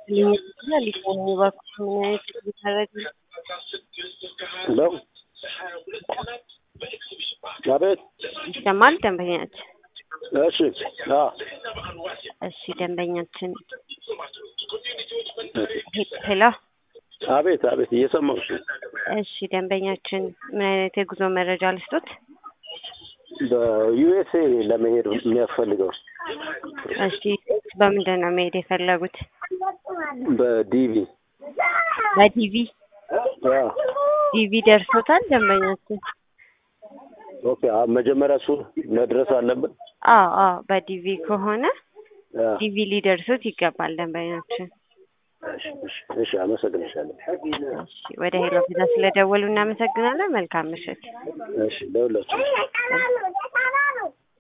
ሊሆን እባክህ ምን አይነት ሊታረግ ለው አቤት ይሰማል ደንበኛችን? እሺ አዎ እሺ ደንበኛችን ሄ- ሄሎ አቤት አቤት እየሰማሁሽ ነው። እሺ ደንበኛችን ምን አይነት የጉዞ መረጃ ልስጡት? በዩኤስኤ ለመሄድ የሚያስፈልገው እሺ በምንድን ነው መሄድ የፈለጉት? በዲቪ በዲቪ አዎ። ዲቪ ደርሶታል ደንበኛችን? ኦኬ አሁን መጀመሪያ እሱ መድረስ አለብን። አዎ አዎ በዲቪ ከሆነ አዎ። ዲቪ ሊደርሱት ይገባል ደንበኛችን። እሺ እሺ እሺ አመሰግንሻለሁ። እሺ ወደ ሄሎ ቪዛ ስለደወሉ እናመሰግናለን። መልካም ምሽት። እሺ ለሁላችሁ